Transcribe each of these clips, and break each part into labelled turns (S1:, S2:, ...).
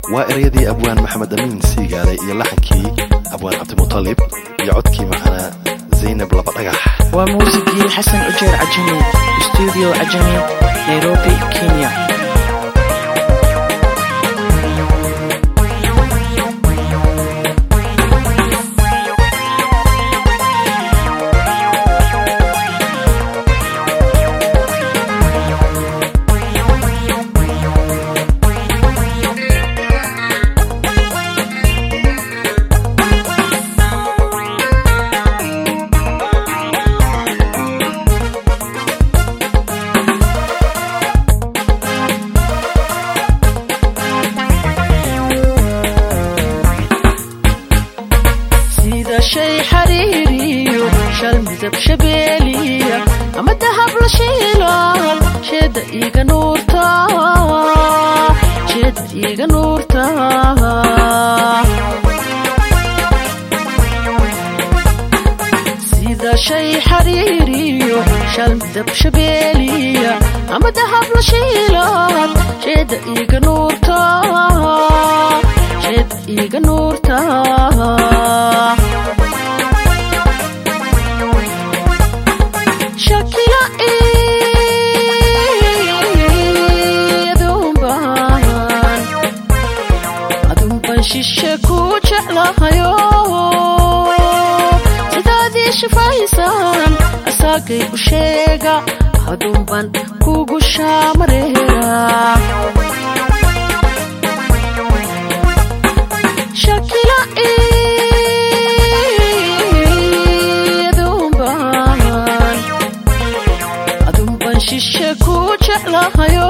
S1: waa ereyadii abwaan maxamed amiin siigaale iyo laxankii abwaan cabdimutalib iyo codkii macana zaynab laba dhagax
S2: waa muusigii xasan ujeer cajami stuudio cajami nairobi kenya sida shay xariiriyo shal midab shabeeliya ama dahab la shiilan sheeda iiga nuurta sheeda iiga nuurta sida shay xariiriyo shal midab shabeeliya ama dahab la shiilan sheeda iiga nuurta sheeda iiga nuurta shakila adunban adunban shishe ku jeclahayo sidaadii shifaysan asaagay u sheega adunban kugu shaamareera shakila adunban adunban shishe ku jeclahayo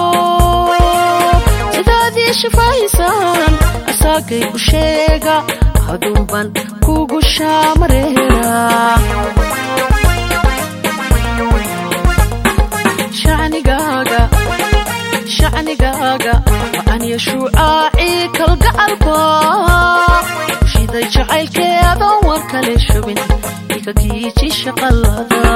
S2: sidaadii shifaysan asaagay u sheega adunban kugu shaamareera shacnigaaga shacnigaaga macaniya shuucaaci kalgacalka shiday jacaylkeedan war kale shubin ika kiiji shaqalada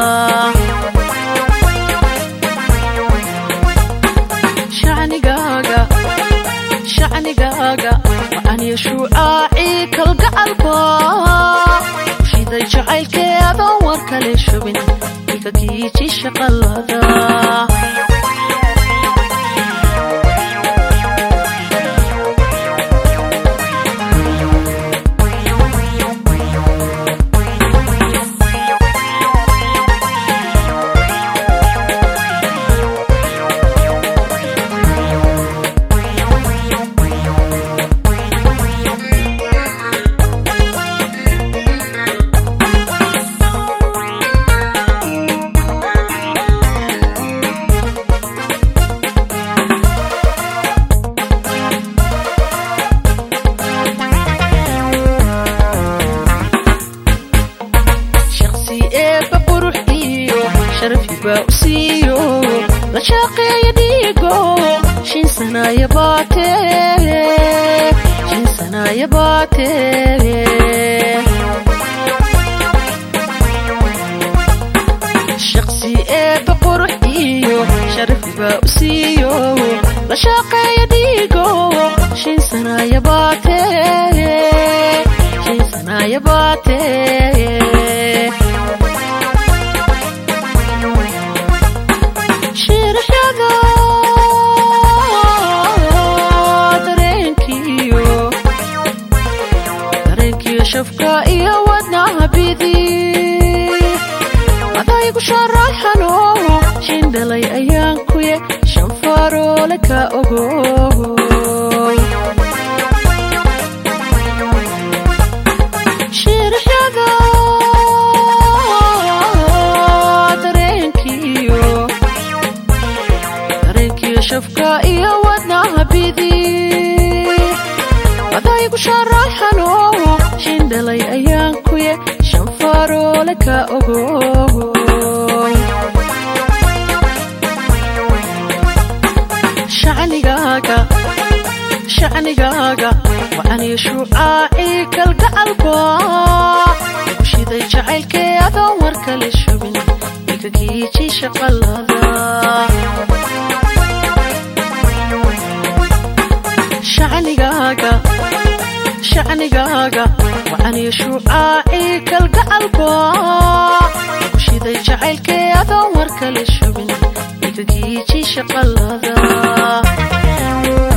S2: shacnigaaga shacnigaaga macaniya shuucaaci kalgacalka shiday jacaylkeedan war kale shubin ika kiiji shaqalada shaqsi eebba qurux iyo sharafi baa u siiyo la shaqeeya dhiigo shin sanaya baate shin sanaya baate shaqsi eebba qurux iyo sharafi baa u siiyo la shaqeeya dhiigo shin sanaya baate shin sanaya baate shiraxyada dareenkiyo dareenkiyo shafka iyo wadnaha bidi adaygu sharaxano shindhalay ayaan kuye shan faroole ka ogo shiraxyada dareenkiyo dareenkiyo shafka iyo wadnaha bidi adaygu sharaxano shindhalay ayaan kuye shan faroole ka ogo shacnigaaga shacnigaaga waxaniyo shuucaaci kalgacalka ugu shiday jacaylkee adoon war kale shubin ika kiiji shaqalada shacniga shacnigaaga shacnigaaga wacaniyo shuucaaci kalgacalko lagu shiday jacaylkee adoon war kale shubin igagiiji shaqalada